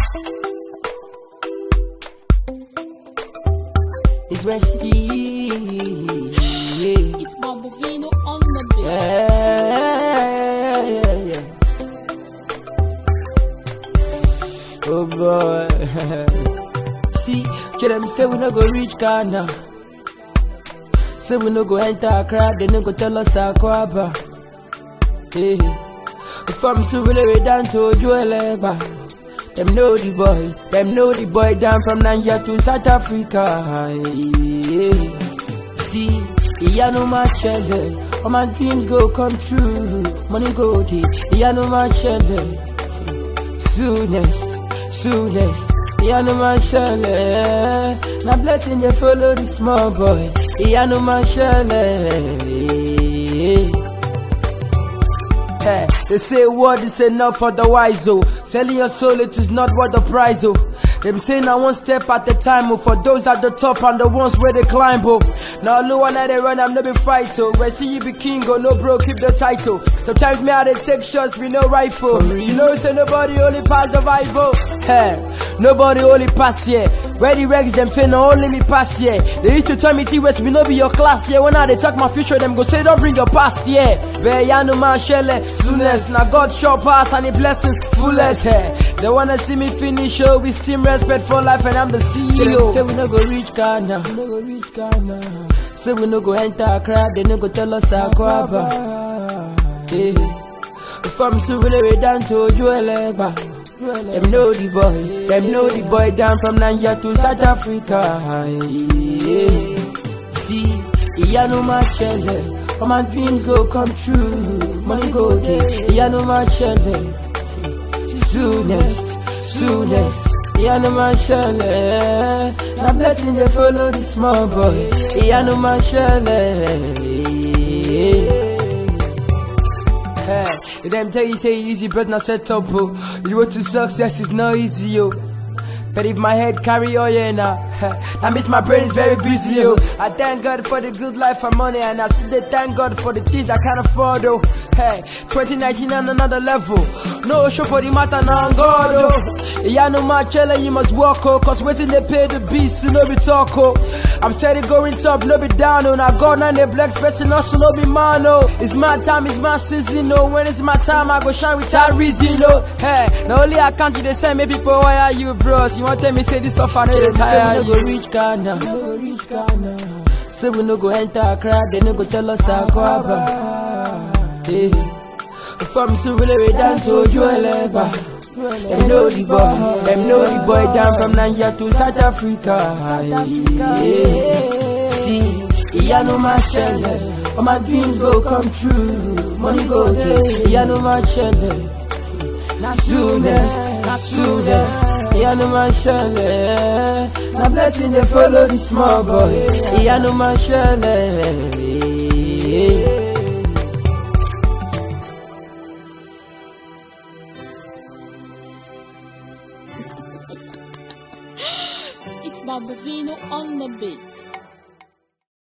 It's Westy. It's Bambovino on the beat. Yeah, yeah, yeah. Oh boy. See, kill them say we no go reach Ghana. Say we no go enter Accra, they no go tell us Akwaba. Hey, from Surulere down to Ojuelegba. Them know the boy, them know the boy down from Nigeria to South Africa. Hey, see, yeah, no my chele. All my dreams go come true. Money go deep, yeah, no my chele. Soonest, soonest, yeah, no my chele. Now blessing they follow the small boy, yeah, no my chele. Hey, they say word is enough for the wise, oh. Selling your soul, it is not worth the price, oh. Them saying I one step at a time, oh. For those at the top and the ones where they climb, oh. Now, no one let they run, I'm no be fight, oh. Where see you be king, oh, no bro, keep the title. Sometimes me, I they take shots with no rifle. You know, say nobody only pass the Bible. Hey, nobody only pass here. Where the regs them fin only me pass here. They used to tell me T West we no be your class here. When I they talk my future, them go say don't bring your past here. Where ya no man shelle soonest. Now God show pass and the blessings fullest here. They wanna see me finish show with steam respect for life and I'm the CEO. Say we no go reach Ghana. We no go reach Ghana. Say we no go enter Accra. They no go tell us Akwaba. Hey. From Surulere down to Ojuelegba. Them know the boy, them know the boy down from Nigeria to South Africa. Yeah. See, yeah, no my chele. All my dreams go come true. Money go there, yeah, no my chele. Soonest, soonest, yeah, no my chele. Now blessing they follow the small boy, yeah, no my chele. Hey, them tell you say easy, but not set up, oh. The road to success is not easy, yo. But if my head carry all yeah now, that means my brain is very busy, yo. I thank God for the good life and money, and I still thank God for the things I can't afford, oh. Hey, 2019 on another level. No show for the matter now, God, oh. Yeah, no my chela, you must walk, oh. Cause waiting they pay the beast, no be talk, oh. I'm steady going top, no be down, oh. Now God, now they black person, also no be man, oh. It's my time, it's my season, oh. When it's my time, I go shine without reason, oh. Hey, now only I can't they say, me people, why are you, bros? You want tell me say this stuff, I know they tire. Say we no go reach Ghana, we no go reach Ghana. Say we no go enter Accra, they no go tell us Akwaba. Hey, from Surulere down to Ojuelegba. Them know the boy, them know the boy down from Nigeria to South Africa. Yeah. See, yeah, no my shelle. All my dreams go come true. Money go there, yeah, no my shelle. Soonest, soonest, yeah, no man shelle. Now blessing they follow the small boy, yeah, no man shelle. It's Bambovino on the beat.